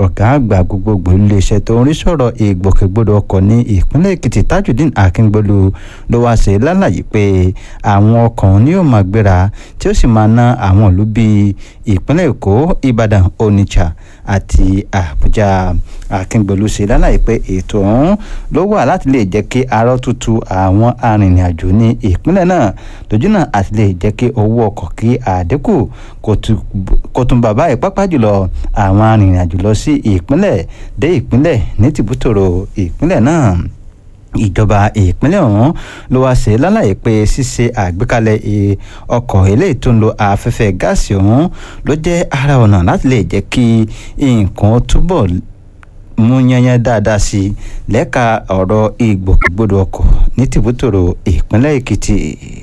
ọ̀gá àgbà gbogbogbò iléeṣẹ́ tó ń rí sọ̀rọ̀ ìgbòkègbodò ọkọ̀ ní ìpínlẹ̀ èkìtì tajudeen akíngbolu ló wá ṣe lálàyé pé àwọn ọkọ̀ ní yóò máa gbéra tí ó sì máa ná àwọn ìlú bíi ìpínlẹ̀ èkó ìbàdàn onitsha àti àbújá akíngbolu ṣe lálàyé pé ètò ọ̀hún ló wà láti lè jẹ́ kí arọ́ tutù àwọn arìnrìn-àjò ní ìpínlẹ̀ náà lójú náà àti lè jẹ́ kí owó ọkọ̀ kí àdínkù kò tún bàbá ìpápá jùlọ àwọn arìnrìn-àjò lọ sí ìpínlẹ̀ dé ìpínlẹ̀ ní tìbútòrò ìpínlẹ̀ náà ìjọba ìpínlẹ̀ ọ̀hún ló wá ṣe lálàyé pé ṣíṣe àgbékalẹ̀ ọkọ̀ eléyìí tó ń lo afẹ́fẹ́ gáàsì ọ̀hún ló jẹ́ ara ọ̀nà láti lè jẹ́ kí nǹkan túbọ̀ mú yányán dáadáa sí i lẹ́ka ọ̀rọ̀ ìgbòkègbodò ọkọ̀ ní tìbútòrò ìpínlẹ̀ èkìtì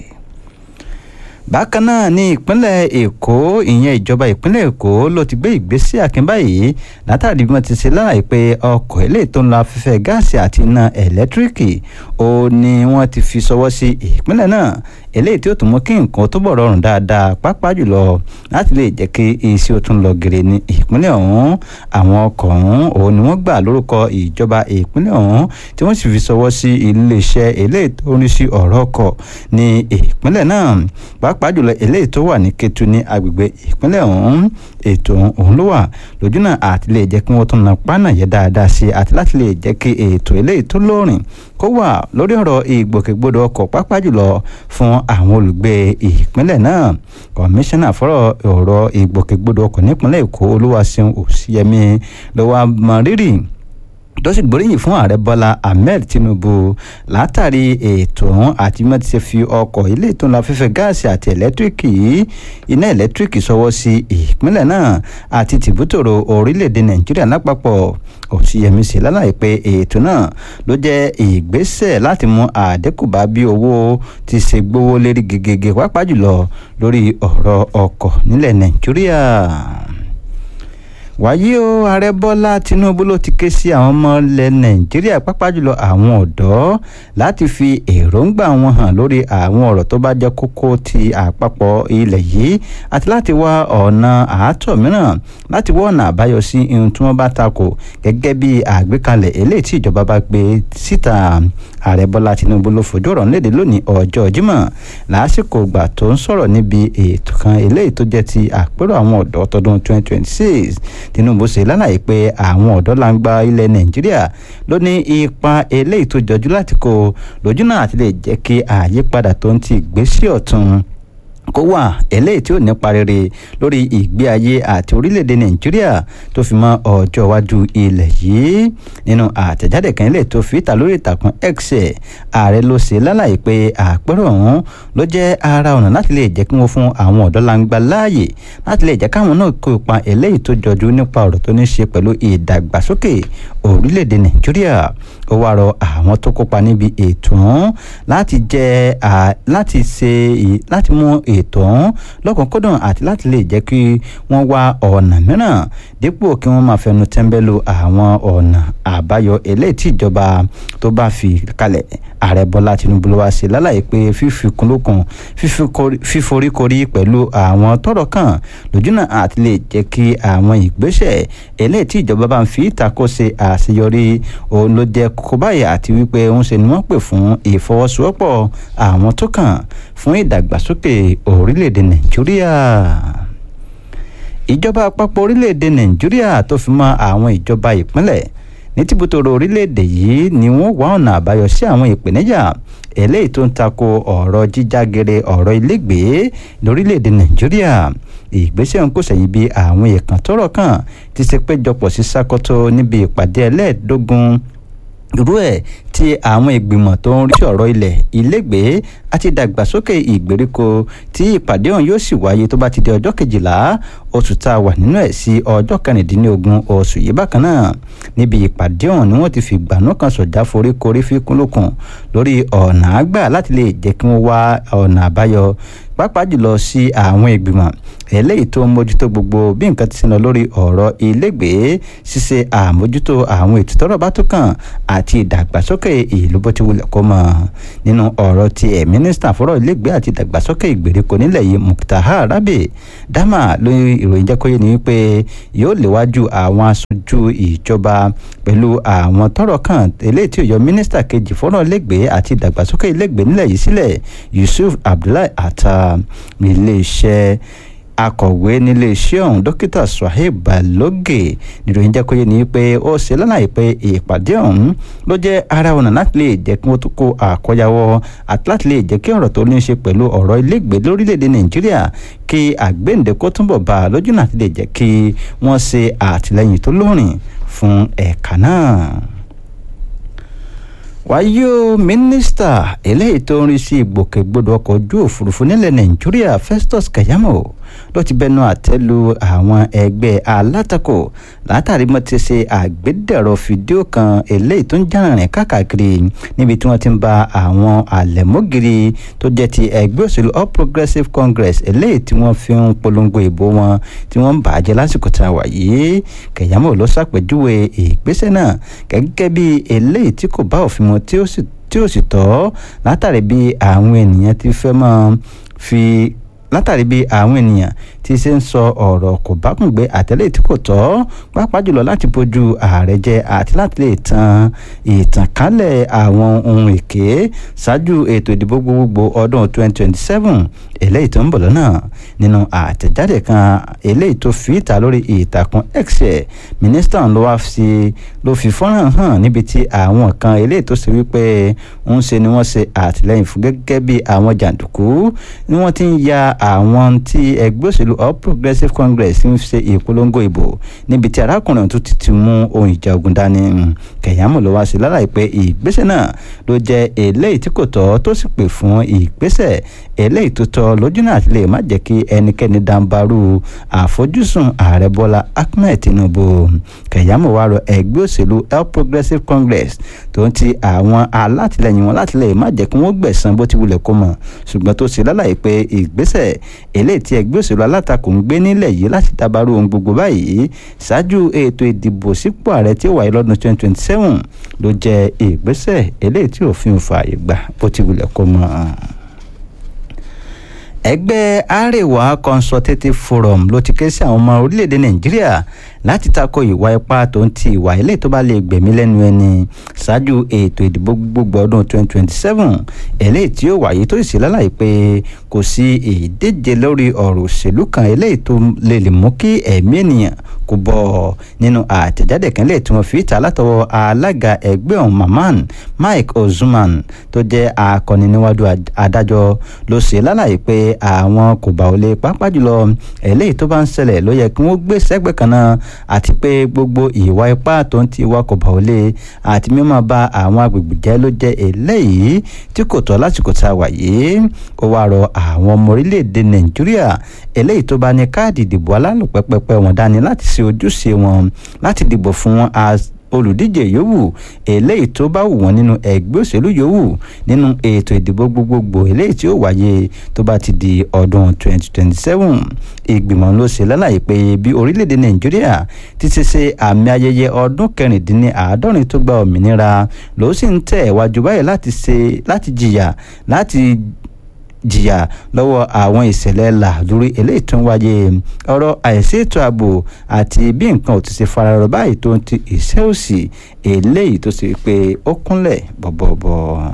bákan náà ní ìpínlẹ̀ èkó ìyẹn ìjọba ìpínlẹ̀ èkó ló ti gbé ìgbésẹ̀ akin báyìí látàrí bí wọ́n ti ṣe láàyè pé ọkọ̀ eléyìí tó ń lo afẹ́fẹ́ gáàsì àti iná ẹ̀lẹ́tíríkì ó ní wọ́n ti fi ṣọwọ́ sí ìpínlẹ̀ náà eléyìí tí ó tún mú kí nǹkan túbọ̀ rọrùn dáadáa pàápàá jùlọ láti lè jẹ́ kí iṣẹ́ ó tún lọ gèrè ní ìpínlẹ̀ ọ̀hún àwọn ọkọ̀ ọ̀hún òun ni wọ́n gbà lórúkọ ìjọba ìpínlẹ̀ ọ̀hún tí wọ́n sì fi ṣọwọ́ sí iléeṣẹ́ eléyìí tó ń rí sí ọ̀rọ̀ ọkọ̀ ní ìpínlẹ̀ náà pàápàá jùlọ eléyìí tó wà ní Kétu ní agbègbè ìpínlẹ̀ ọ̀hún ètò ọ̀hún ló wà lójú náà àti lè jẹ́ kí wọ́n tún na pánà yẹ dáadáa sí àti láti lè jẹ́ kí ètò eléyìí tó lóòrìn kó wà lórí ọ̀rọ̀ ìgbòkègbodò ọkọ̀ pàápàá jùlọ fún àwọn olùgbé ìpínlẹ̀ náà kọmíṣánná fọ́rọ̀ ọ̀rọ̀ ìgbòkègbodò ọkọ̀ nípínlẹ̀ Èkó Olúwaṣeun Òṣìyẹmí ló wá mọ rírì tó sì gbóríyìn fún ààrẹ bọ́lá ahmed tinubu látàrí ètò ọ̀hún àti mọ́ ti ṣe fi ọkọ̀ ilé tó ń lo afẹ́fẹ́ gáàsì àti ẹ̀lẹ́tíríkì iná ẹ̀lẹ́tíríkì sọwọ́ sí ìpínlẹ̀ náà àti tìbútòrò orílẹ̀-èdè nàìjíríà lápapọ̀ òsìyẹmí sí lálàyé pé ètò náà ló jẹ́ ìgbésẹ̀ láti mú àdínkù bá bí owó ti ṣe gbówó lérí gègé pàápàá jùlọ lórí ọ̀rọ̀ ọkọ̀ nílẹ̀ nàìjíríà wàyí o ààrẹ bọ́lá tinubu ló ti ké sí àwọn ọmọ ilẹ̀ nàìjíríà pápá jùlọ àwọn ọ̀dọ́ láti fi èròǹgbà wọn hàn lórí àwọn ọ̀rọ̀ tó bá jẹ́ kókó ti àpapọ̀ ilẹ̀ yìí àti láti wá ọ̀nà àátọ̀ mìíràn láti wá ọ̀nà àbáyọ sí ohun tí wọ́n bá takò gẹ́gẹ́ bí àgbékalẹ̀ eléyìí tí ìjọba bá gbé síta ààrẹ bọ́lá tinubu ló fojú ọ̀rọ̀ léde lónìí ọjọ́ jímọ̀ lásìkò ìgbà tó ń sọ̀rọ̀ níbi ètò kan eléyìí tó jẹ́ ti àpérò àwọn ọ̀dọ́ tọdún 2026 tinubu ṣe lálàyé pé àwọn ọ̀dọ́ làǹgbà ilẹ̀ nàìjíríà ló ní ipa eléyìí tó jọjú láti kó lójú náà àti lè jẹ́ kí àyípadà tó ń ti ìgbésí ọ̀tun kó wà eléyìí tí ò nípa rere lórí ìgbé ayé àti orílẹ̀-èdè nàìjíríà tó fi mọ́ ọjọ́ iwájú ilẹ̀ yìí nínú àtẹ̀jáde kan eléyìí tó fi ìta lórí ìtàkùn x ààrẹ ló ṣe lálàyé pé àpérò ọ̀hún ló jẹ́ ara ọ̀nà láti lè jẹ́ kí wọ́n fún àwọn ọ̀dọ́ langba láàyè láti lè jẹ́ káwọn náà kó ipa eléyìí tó jọjú nípa ọ̀rọ̀ tó ní ṣe pẹ̀lú ìdàgbàsókè orílẹ̀-èdè nàìjíríà ó wá rọ àwọn tó kópa níbi ètò ọ̀hún láti jẹ́ láti ṣe láti mú ètò ọ̀hún lọ́kùnkúndùn àti láti lè jẹ́ kí wọ́n wá ọ̀nà mìíràn dípò kí wọ́n máa fẹnu tẹ́ńbẹ́lú àwọn ọ̀nà àbáyọ eléyìí tí ìjọba tó bá fi kalẹ̀ ààrẹ bọ́lá tinubu ló wá ṣe lálàyé pé fífikún lókun fíforíkorí pẹ̀lú àwọn tọ́rọ̀ kàn lójúnà àti lè jẹ́ kí àwọn ìgbésẹ̀ eléyìí tí ìjọba bá ń fi ìtakò ṣe àṣeyọrí òun ló jẹ́ kókó báyìí àti wípé ń ṣe ni wọ́n pè fún ìfọwọ́sowọ́pọ̀ àwọn tó kàn fún ìdàgbàsókè orílẹ̀-èdè nàìjíríà ìjọba àpapọ̀ orílẹ̀-èdè nàìjíríà tó fi mọ́ àwọn ìjọba ìpínlẹ̀ ní tìbútòrò orílẹ̀-èdè yìí ni wọ́n wá ọ̀nà àbáyọ sí àwọn ìpèníjà eléyìí tó ń tako ọ̀rọ̀ jíjágere ọ̀rọ̀ ilégbèé lórílẹ̀-èdè nàìjíríà ìgbésẹ̀ ń kò sẹ́yìn bí àwọn èèkàn tọ́rọ̀ kàn ti ṣe péjọpọ̀ sí sákòtò níbi ìpàdé ẹlẹ́ẹ̀dógún irú ẹ̀ tí àwọn ìgbìmọ̀ tó ń rí sí ọ̀rọ̀ ilẹ̀ ilégbèé àti ìdàgbàsókè ìgbèríko tí ìpàdé ọ̀hún yóò sì wáyé tó bá ti di ọjọ́ kejìlá oṣù tá a wà nínú ẹ̀ sí ọjọ́ kẹrìndínlógún oṣù yìí bákan náà níbi ìpàdé ọ̀hún ni wọ́n ti fi ìgbàanú kan sọ̀já foríkorí fíkún lókun lórí ọ̀nà àgbà láti lè jẹ́ kí wọ́n wá ọ̀nà àbáyọ pàápàá jùlọ sí àwọn ìgbìmọ̀ eléyìí tó ń mójútó gbogbo bí nǹkan ti ṣe lọ lórí ọ̀rọ̀ ilégbèé ṣíṣe àmójútó àwọn ètò tọ́rọ̀ bá tó kàn àti ìdàgbàsókè ìdàgbàsókè ìlú bó ti wulẹ̀ kó mọ̀ nínú ọ̀rọ̀ tiẹ̀ mínísítà fọ́rọ̀ ilégbèé àti ìdàgbàsókè ìgbèríko nílẹ̀ yìí Muktar Rabi Dama lórí ìròyìn jẹ́ kó yé ni wípé yóò léwájú àwọn aṣojú ìjọba pẹ̀lú àwọn tọ́rọ̀ kàn eléyìí tí ó yọ mínísítà kejì fọ́rọ̀ ilégbèé àti ìdàgbàsókè ilégbèé nílẹ̀ yìí sílẹ̀ Yusuf Abdullahi Atta iléeṣẹ́ akọ̀wé níléeṣẹ́ ọ̀hún dókítà Suhaib Baloge níròyìn jẹ́ kó yé ni pé ó ṣe lálàyé pé ìpàdé ọ̀hún ló jẹ́ ara ọ̀nà láti lè jẹ́ kí wọ́n tún kó àkọyawọ́ àti láti lè jẹ́ kí ọ̀rọ̀ tó ní í ṣe pẹ̀lú ọ̀rọ̀ ilégbèé lórílẹ̀‐èdè Nàìjíríà kí àgbéǹde kó túnbọ̀ bá a lójú náà ti lè jẹ́ kí wọ́n ṣe àtìlẹ́yìn tó lóòrìn fún ẹ̀ka náà wáyé o mínísítà eléyìí tó ń rí sí ìgbòkègbodò ọkọ̀ ojú òfurufú nílẹ̀ nàìjíríà festus keyamo ló ti bẹnu àtẹ́ lu àwọn ẹgbẹ́ alátakò látàrí mo ti ṣe àgbédẹ̀rọ fídíò kan eléyìí tó ń jàrìn káàkiri níbi tí wọ́n ti ń ba àwọn àlẹ̀mọ́gìrì tó jẹ́ ti ẹgbẹ́ òṣèlú all progressives congress eléyìí tí wọ́n fi ń polongo ìbò wọn tí wọ́n ń bàjẹ́ lásìkò tá a wà yìí keyamo ló ṣàpèjúwe ìgbésẹ̀ náà gẹ́gẹ́ bí eléyìí tí kò bá òfin mu tí ó sì tí ó sì tọ́ látàrí bí àwọn ènìyàn ti fẹ́ máa fi látàrí bí àwọn ènìyàn ti ṣe ń sọ ọ̀rọ̀ kò bá kùn gbé àtẹ̀lé tí kò tọ́ pàápàá jùlọ láti bójú ààrẹ jẹ àti láti lè tan ìtànkálẹ̀ àwọn ohun èké ṣáájú ètò ìdìbò gbogbogbò ọdún 2027 eléyìí tó ń bọ̀ lọ́nà nínú àtẹ̀jáde kan eléyìí tó fi ìta lórí ìtàkùn x ẹ̀ mínísítà ló wá fi ló fi fọ́nrán hàn níbi tí àwọn kan eléyìí tó ṣe wípé ń ṣe ni wọ́n ṣe àtìlẹ́yìn fún gẹ́gẹ́ bí àwọn jàǹdùkú ni wọ́n ti ń ya àwọn tí ẹgbẹ́ òṣèlú all progressives congress ń ṣe ìpolongo ìbò níbi tí arákùnrin tó ti ti mú ohun ìjà ogun dání kẹ̀yàmù ló wá sí láláì pé ìgbésẹ̀ náà ló jẹ́ eléyìí tí kò tọ́ tó sì pè fún ìgbésẹ̀ eléyìí tó tọ́ lójú náà lè má jẹ́ kí ẹnikẹ́ni dàǹbarú àfojúsùn ààrẹ bọ́lá ahmed tinubu kẹ̀yàmù wá rọ ẹgbẹ́ òṣèlú all progressives congress tó ń ti àwọn alátìlẹyìn wọn láti lè má jẹ́ kí wọ́n gbẹ̀san bó ti wulẹ̀ kó mọ̀ ṣùgbọ́n tó ṣe láláì pé ìgbésẹ̀ eléyìí tí ẹgbẹ́ òṣèlú alátakò ń gbé nílẹ̀ yìí láti dabarú ohun gbogbo báyìí ṣáájú ètò ìdìbò sípò ààrẹ tí ó wáyé lọ́dún 2027 ló jẹ́ ìgbésẹ̀ eléyìí tí òfin fààyè gbà bó ti wulẹ̀ kó mọ̀ ẹgbẹ́ Arewa Consultative Forum ló ti ké sí àwọn ọmọ orílẹ̀-èdè Nàìjíríà láti tako ìwà ipá tó ń ti ìwà ilé tó bá lè gbẹ̀mí lẹ́nu ẹni ṣáájú ètò ìdìbò gbogbo ọdún 2027 eléyìí tí ó wáyé tó sì lálàyé pé kò sí ìdíje lórí ọ̀rọ̀ òṣèlú kan eléyìí tó lè lè mú kí ẹ̀mí ènìyàn kó bọ́ nínú àtẹ̀jáde kan lè tí wọ́n fi ta látọwọ́ alága ẹgbẹ́ ọ̀hún Maman Mike Ozuman tó jẹ́ akọni níwájú adájọ́ ló ṣe lálàyé pé àwọn kò bá ò lè pápá jùlọ eléyìí tó bá ń ṣẹlẹ̀ ló yẹ kí wọ́n gbé sẹ́gbẹ̀ẹ́ kan náà àti pé gbogbo ìwà ipá tó ń ti wá kò bá ò lè àti mímọ́ ba àwọn agbègbè jẹ́ ló jẹ́ eléyìí tí kò tọ́ lásìkò tá a wà yìí ó wá rọ àwọn ọmọ orílẹ̀-èdè Nàìjíríà eléyìí tó bá ní káàdì ìdìbò alálòpẹ́pẹ́pẹ́ wọn dání láti ṣe ojúṣe wọn láti dìbò fún wọn olùdíje yòówù eléyìí tó bá wù wọ́n nínú ẹgbẹ́ òṣèlú yòówù nínú ètò ìdìbò gbogbogbò eléyìí tí ó wáyé tó bá ti di ọdún 2027 ìgbìmọ̀ ló ṣe lálàyé pé bí orílẹ̀-èdè nàìjíríà ti ṣe ṣe àmì ayẹyẹ ọdún kẹrìndínláàádọ́rin tó gba òmìnira ló sì ń tẹ̀ wájú báyìí láti ṣe láti jìyà láti jìyà lọ́wọ́ àwọn ìṣẹ̀lẹ̀ làlórí eléyìí tó ń wáyé ọ̀rọ̀ àìsí ètò ààbò àti bí nǹkan ò ti ṣe fararọ báyìí tó ń ti ìṣẹ́ òsì eléyìí tó ṣe pé ó kúnlẹ̀ bọ̀bọ̀bọ̀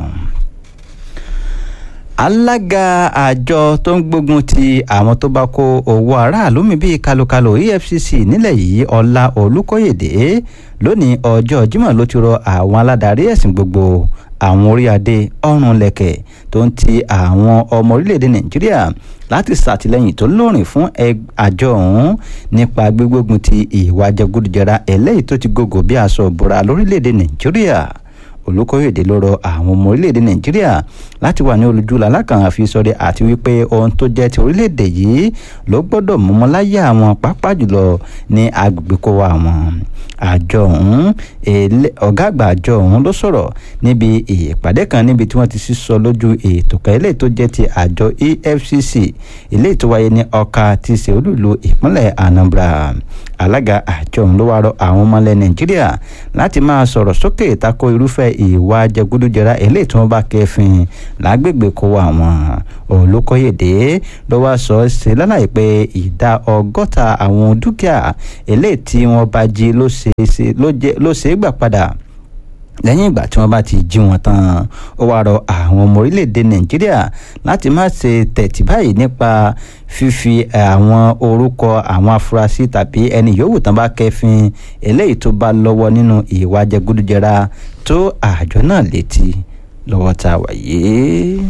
alága àjọ tó ń gbógun ti àwọn tó bá kó owó aráàlú mi bíi kalokalo efcc nílẹ̀ yìí ọlá olùkóyèdè lónìí ọjọ́ jímọ̀ ló ti rọ àwọn aládarí ẹ̀sìn gbogbo àwọn orí adé ọrùn lẹ̀kẹ̀ tó ń ti àwọn ọmọ orílẹ̀-èdè nàìjíríà láti ṣàtìlẹ́yìn tó lóòrìn fún àjọ ọ̀hún nípa gbígbógun ti ìwà jẹgúdújẹrá eléyìí tó ti gògò bí aṣọ ìbora lórílẹ̀-èdè nàìjíríà olùkóyèdè ló rọ àwọn ọmọ orílẹ̀-èdè nàìjíríà láti wà ní olùjúlá alákàn àfisọdẹ àti wípé ohun tó jẹ́ ti orílẹ̀-èdè yìí ló gbọ́dọ̀ mọ́mọ́ láyé àwọn pápá jùlọ ní agbègbè kó wa wọn àjọ ọ̀hún ọ̀gá àgbà àjọ ọ̀hún ló sọ̀rọ̀ níbi ìpàdé kan níbi tí wọ́n ti sísọ lójú ètò kan eléyìí tó jẹ́ ti àjọ efcc eléyìí tó wáyé ní ọkà tí ṣe olúìlú ìpínlẹ̀ anambra alága àjọ ọ̀hún ló wá rọ àwọn ọmọlẹ̀ nàìjíríà láti máa sọ̀rọ̀ sókè tako irúfẹ́ ìwà jẹgúdújẹrá eléyìí tí wọ́n bá kẹfìn lágbègbè kó àwọn olùkọ́yèdè ló wá sọ ṣe lálàyé pé ìdá ọgọ́ta àwọn dúkìá eléyìí tí wọ́n bá jí ló ṣe é gbà padà lẹ́yìn ìgbà tí wọ́n bá ti jí wọn tán ó wáá rọ àwọn ọmọ orílẹ̀-èdè nàìjíríà láti má ṣe tẹ̀tì báyìí nípa fífi àwọn orúkọ àwọn afurasí tàbí ẹni yòówù tán bá kẹfin eléyìí tó bá lọ́wọ́ nínú ìwà jẹgúdújẹrá tó àjọ náà létí lọ́wọ́ tá a wà yìí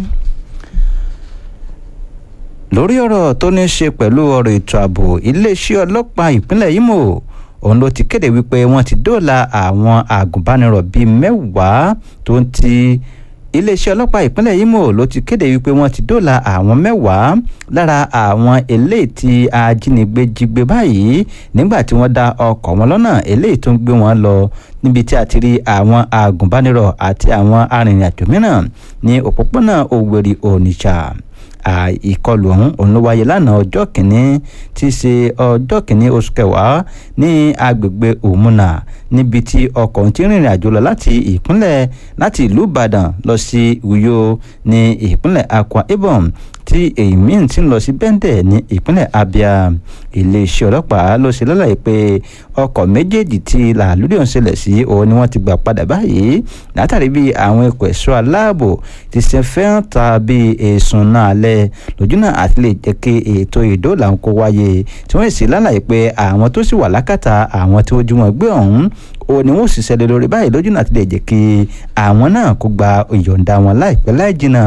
lórí ọ̀rọ̀ tó ní í ṣe pẹ̀lú ọ̀rọ̀ ètò ààbò iléeṣẹ́ ọlọ́pàá ìpínlẹ̀ Imo òun ló ti kéde wípé wọ́n ti dóòlà àwọn àgùnbánirọ̀ bíi mẹ́wàá tó ń ti iléeṣẹ́ ọlọ́pàá ìpínlẹ̀ Imo ló ti kéde wípé wọ́n ti dóòlà àwọn mẹ́wàá lára àwọn eléyìí tí ajínigbé jí gbé báyìí nígbà tí wọ́n dá ọkọ̀ wọn lọ́nà eléyìí tó ń gbé wọn lọ níbi tí a ti rí àwọn àgùnbánirọ̀ àti àwọn arìnrìn-àjò mìíràn ní òpópónà Òwèrì Onitsha ìkọlù ọ̀hún òun ló wáyé lánàá ọjọ́ kìíní tí í ṣe ọjọ́ kìíní oṣù kẹwàá ní agbègbè òmùnà níbi tí ọkọ̀ ti rìnrìn àjò lọ láti ìpínlẹ̀ láti ìlú ìbàdàn lọ sí uyo ní ìpínlẹ̀ akwa ibom tí èyí míì ti ń lọ sí bẹ́ńdẹ̀ ní ìpínlẹ̀ abia iléeṣẹ́ ọlọ́pàá ló ṣe lọ́la pé ọkọ̀ méjèèjì tí làlúrí ọ̀hún ṣẹlẹ̀ sí òun ni wọ́n ti gbà padà báyìí látàrí bí àwọn ikọ̀ ẹ̀ṣọ́ aláàbò ti ṣe fẹ́ràn ta bí èsùn náà lẹ̀ lójúnà àti lè jẹ́ kí ètò ìdóòlà ń kó wáyé tí wọ́n sì lálàyé pé àwọn tó sì wà lákàtà àwọn tí wọ́n jú wọn gbé ọ̀hún ó ní wọ́n sì ṣẹlẹ̀ lórí báyìí lójúnà àti lè jẹ́ kí àwọn náà kó gba ìyọ̀ǹda wọn láìpẹ́ láì jìnnà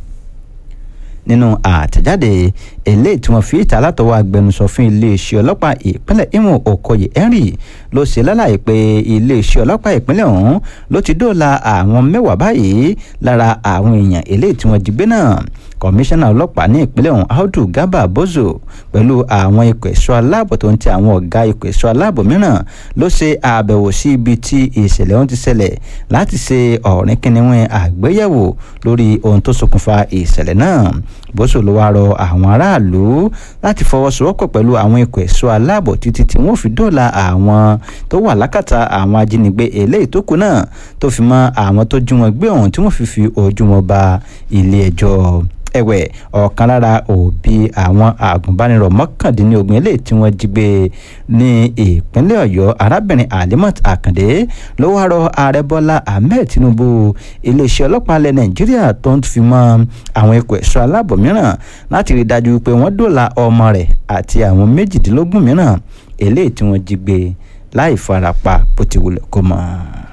nínú àtẹ̀jáde eléyìí tí wọ́n fi ìta látọwọ́ agbẹnusọ fún iléeṣẹ́ ọlọ́pàá ìpínlẹ̀ Imo Okoye Henry ló ṣe lálàyé pé iléeṣẹ́ ọlọ́pàá ìpínlẹ̀ ọ̀hún ló ti dóòlà àwọn mẹ́wàá báyìí lára àwọn èèyàn eléyìí tí wọ́n jí gbé náà kọmíṣánná ọlọ́pàá ní ìpínlẹ̀ ọ̀hún Audu Garba Bozo pẹ̀lú àwọn ikọ̀ ẹ̀ṣọ́ aláàbò tó ń ti àwọn ọ̀gá ikọ̀ ẹ̀ṣọ́ aláàbò mìíràn ló ṣe àbẹ̀wò sí ibi tí ìṣẹ̀lẹ̀ ọ̀hún ti ṣẹlẹ̀ láti ṣe ọ̀rìn kìnìún àgbéyẹ̀wò lórí ohun tó ṣokùnfà ìṣẹ̀lẹ̀ náà Bozo ló wá rọ àwọn aráàlú láti fọwọ́sowọ́pọ̀ pẹ̀lú àwọn ikọ̀ ẹ̀ṣọ́ aláàbò títí tí wọ́n fi dóòlà àwọn tó wà lákàtà àwọn ajínigbé eléyìí tó kù náà tó fi mọ́ àwọn tó jí wọn gbé ọ̀hún tí wọ́n fi fi ojú wọn ba ilé ẹjọ́ ẹ̀wẹ̀ ọ̀kan lára òbí àwọn àgùnbánirọ̀ mọ́kàndínlógún eléyìí tí wọ́n jí gbé ní ìpínlẹ̀ ọ̀yọ́ arábìnrin alimat akande ló wá rọ ààrẹ bọ́lá ahmed tinubu iléeṣẹ́ ọlọ́pàá ilẹ̀ nàìjíríà tó ń fi mọ́ àwọn ikọ̀ ẹ̀ṣọ́ aláàbò mìíràn láti rí i dájú pé wọ́n dóòlà ọmọ rẹ̀ àti àwọn méjìdínlógún mìíràn eléyìí tí wọ́n jí gbé láì farapa bó ti wulẹ̀ kó mọ́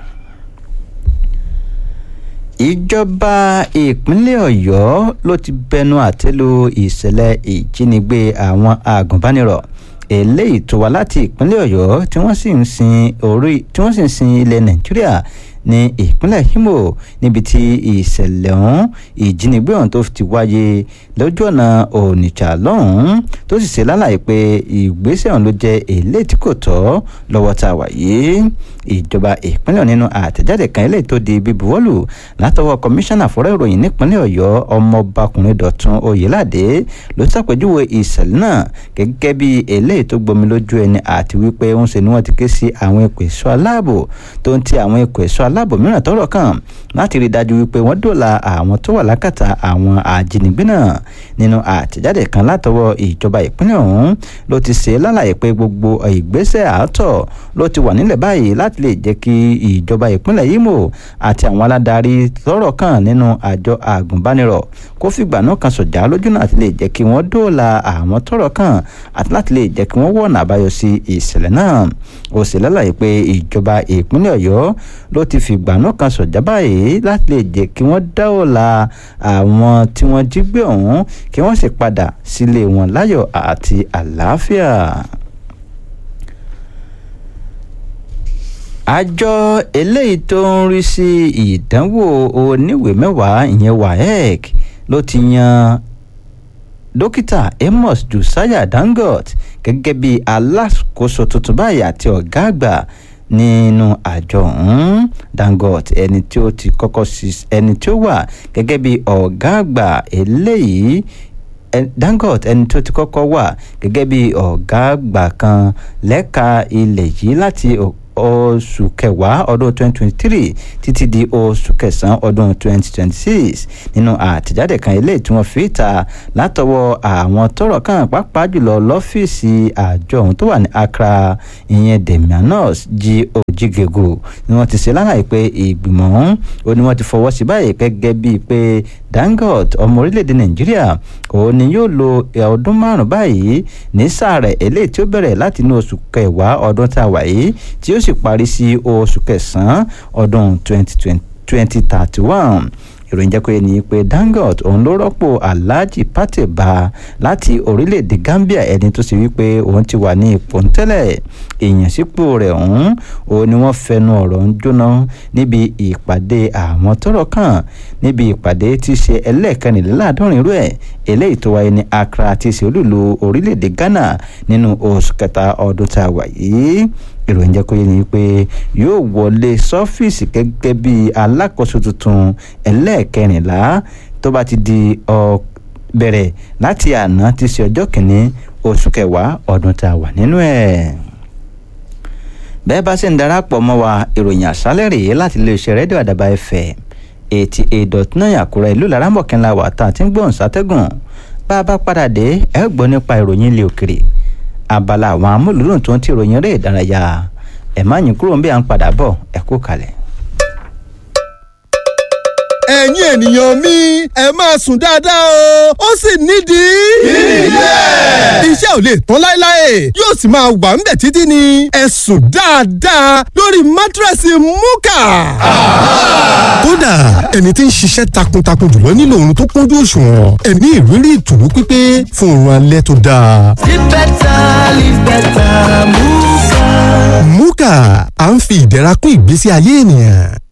ìjọba ìpínlẹ̀ ọ̀yọ́ ló ti bẹnu àtẹ́lu ìṣẹ̀lẹ̀ ìjínigbé àwọn àgùnbánirọ̀ eléyìí tó wá láti ìpínlẹ̀ ọ̀yọ́ tí wọ́n sì ń sin orí tí wọ́n sì ń sin ilẹ̀ nàìjíríà ní ìpínlẹ̀ Imo níbi tí ìṣẹ̀lẹ̀ ọ̀hún ìjínigbé ọ̀hún tó ti wáyé lójú ọ̀nà Onitsha lọ́hùn-ún tó sì ṣe lálàyé pé ìgbésẹ̀ ọ̀hún ló jẹ́ èlé tí kò tọ́ lọ́wọ́ tá a wà yìí ìjọba ìpínlẹ̀ nínú àtẹ̀jáde kan eléyìí tó di bíbuwọ́lù látọwọ́ kọmíṣánná fọ́rọ̀ ìròyìn nípínlẹ̀ ọ̀yọ́ ọmọbakùnrin dọ̀tun oyèládé ló ṣàpèjúwe ìṣẹ̀lẹ̀ náà gẹ́gẹ́ bí eléyìí tó gbomi lójú ẹni àti wípé ń ṣe ni wọ́n ti ké sí àwọn ikọ̀ ẹ̀ṣọ́ aláàbò tó ń ti àwọn ikọ̀ ẹ̀ṣọ́ aláàbò mìíràn tọ́rọ̀ kàn láti rí dájú wípé wọ́n dòla àwọn tó wà lákàtà àwọn ajínigbé náà nínú àtẹ̀jáde kan látọwọ́ ìjọba ìpínlẹ̀ ọ̀hún ló ti ṣe lálàyé pé gbogbo ìgbésẹ̀ àátọ̀ ló ti wà nílẹ̀ báyìí láti lè jẹ́ kí ìjọba ìpínlẹ̀ Imo àti àwọn aládarí tọ́rọ̀ kàn nínú àjọ àgùnbánirọ̀ kó fìgbà náà kan sọ̀jà lójú náà àti lè jẹ́ kí wọ́n dóòlà àwọn tọ́rọ̀ kàn àti láti lè jẹ́ kí wọ́n wọ̀nà àbáyọ sí ìṣẹ̀lẹ̀ náà ó sì lálàyé pé ìjọba ìpínlẹ̀ Ọ̀yọ́ ló ti fìgbà náà kan sọ̀jà báyìí láti lè jẹ́ kí wọ́n dóòlà àwọn tí wọ́n jí gbé ọ̀hún kí wọ́n sì padà sílé wọn láyọ̀ àti àlàáfíà. àjọ eléyìí tó ń rí sí ìdánwò oníwèé mẹ́wàá ìyẹn waec ló ti yan dókítà amos josiah dangote gẹ́gẹ́ bí alákòóso tuntun báyìí àti ọ̀gá àgbà nínú àjọ ọ̀hún Dangote ẹni tí ó ti kọ́kọ́ sí ẹni tí ó wà gẹ́gẹ́ bí ọ̀gá àgbà eléyìí Dangote ẹni tó ti kọ́kọ́ wà gẹ́gẹ́ bí ọ̀gá àgbà kan lẹ́ka ilẹ̀ yìí láti oṣù kẹwàá ọdún 2023 títí di oṣù kẹsàn-án ọdún 2026 nínú àtẹ̀jáde kan eléyìí tí wọ́n fi ta látọwọ́ àwọn tọ́rọ̀ kàn pàápàá jùlọ lọ́fíìsì àjọ ọ̀hún tó wà ní Accra ìyẹn Demianos G Ojigego ni wọ́n ti ṣe lálàyé pé ìgbìmọ̀ ọ̀hún ó ní wọ́n ti fọwọ́ sí báyìí gẹ́gẹ́ bíi pé Dangote ọmọ orílẹ̀-èdè Nàìjíríà òun ni yóò lo ọdún márùn-ún báyìí ní sáà rẹ̀ eléyìí tí ó bẹ̀rẹ̀ láti inú oṣù kẹwàá ọdún tá a wà yìí tí ó sì parí sí oṣù kẹsàn-án ọdún 2031 ìròyìn jẹ́ pé ní pé Dangote òun ló rọ́pò Alhaji Pate Ba láti orílẹ̀-èdè Gambia ẹni tó sì wípé òun ti wà ní ipò ńtẹ́lẹ̀ ìyànsípò rẹ̀ ọ̀hún òun ni wọ́n fẹnu ọ̀rọ̀ ń jóná níbi ìpàdé àwọn tọ́rọ̀ kàn níbi ìpàdé tí í ṣe ẹlẹ́ẹ̀kẹrìnléláàádọ́rin rú ẹ̀ eléyìí tó wáyé ní Accra tí í ṣe olúlu orílẹ̀-èdè Ghana nínú oṣù kẹta ọdún tá a wà yìí ìròyìn jẹ́ kó yé ni pé yóò wọlé sọ́fíìsì gẹ́gẹ́ bí alákòóso tuntun ẹlẹ́ẹ̀kẹrìnlá tó bá ti di bẹ̀rẹ̀ láti àná tí ṣe ọjọ́ kìíní oṣù kẹwàá ọdún tá a wà nínú ẹ̀. bẹ́ẹ̀ bá ṣe ń darapọ̀ mọ́ wa ìròyìn àṣálẹ̀ rèé láti iléeṣẹ́ rédíò àdàbà FM eighty eight dot nine àkúrẹ́ ìlú laramọ̀kẹ́ńlá wà tá a ti ń gbóhùn sátẹ́gùn bá a bá padà dé ẹ gbọ́ nípa ìròyìn ilé òkèrè abala àwọn amúlùdùn tó ń ti ròyìn eré ìdárayá ẹ má yín kúrò ń bí à ń padà bọ̀ ẹ kú kalẹ̀. ẹ̀yin ènìyàn mi ẹ máa sùn dáadáa o ó sì nídìí. ilé. iṣẹ́ ò lè tán láéláé yóò sì máa wà ń bẹ̀ títí ni ẹ sùn dáadáa lórí mátírẹ́sì múkà. kódà ẹni tí ń ṣiṣẹ́ takuntakun jùlọ nílò oorun tó kúnjú òṣùwọ̀n ẹ ní ìrírí ìtùnú pípé fún oorun alẹ́ tó dáa. Live better, live better, Muka. múkà à ń fi ìdẹ̀ra kún ìgbésí ayé ènìyàn.